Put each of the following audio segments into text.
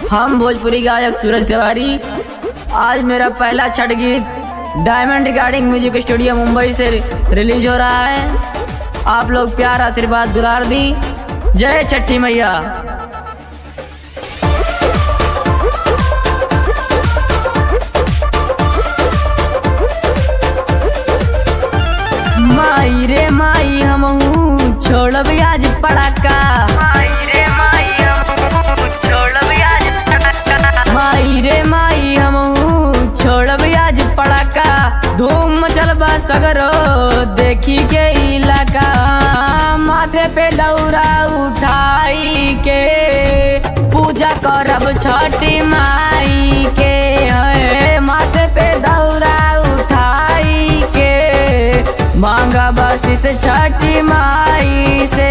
हम भोजपुरी गायक सूरज तिवारी आज मेरा पहला छठ गीत diamond recording music studio Mumbai से रिलीज हो रहा है आप लोग प्यार आशीर्वाद दुलार दी जय छठी मैया माई रे माई हमहू छोड़ब आज पड़ाका माई रे माई हमहू छोड़ब आज पड़ाका माई रे माई हमहू छोड़ब आज पड़ाका धूम मचल बा सगरो देखी के इलाका माथे पे दौरा उठाई के पूजा करब छठी माई के है माथे पे दौरा उठाई के मांगा बसी से छठी माई से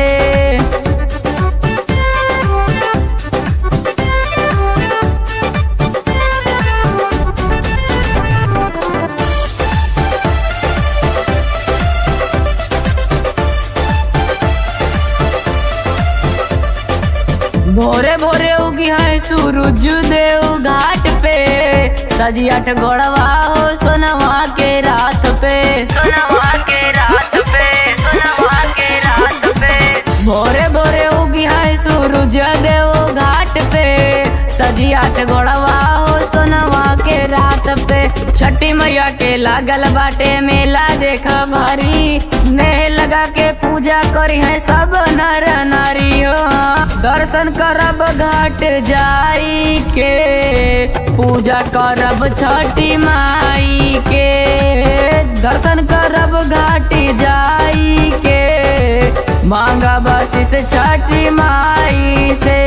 भोरे भोरे उगी है सूरज देव घाट पे सजी अठ गोड़वा हो सोनवा के रात पे सोनवा के रात पे सोनवा के रात पे भोरे भोरे उगी है सूरज देव घाट पे सजी अठ गोड़वा हो सोनवा के रात पे छठी मैया के लागल बाटे मेला देख भारी नेह लगा के पूजा करी है सब नर नारी हो दर्शन करब घाट जाई के पूजा करब छठी माई के दर्शन करब घाट जाई के मांगा बसी से छठी माई से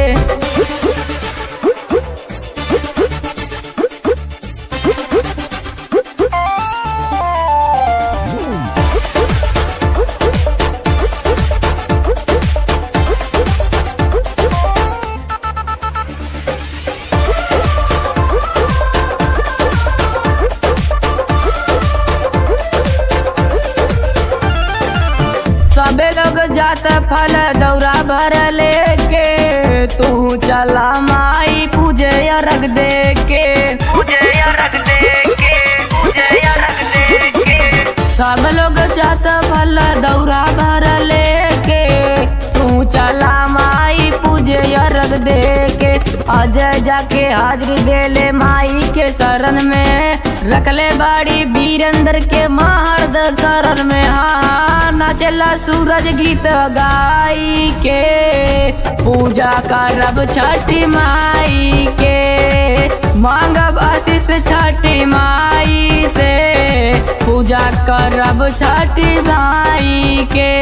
सबे लोग जात फल दौरा भर लेके तू चला माई पूजे रख दे के पूजे रख दे के पूजे रख दे के सब लोग जात फल दौरा भर लेके तू चला माई पूजे रख दे के अजय जाके हाजरी दे ले माई के शरण में रखले बाड़ी वीरेंद्र के महर्द शरण में हाँ नाचला सूरज गीत गाई के पूजा करब छठी माई के मांगब आशीष छठी माई से पूजा करब छठी माई के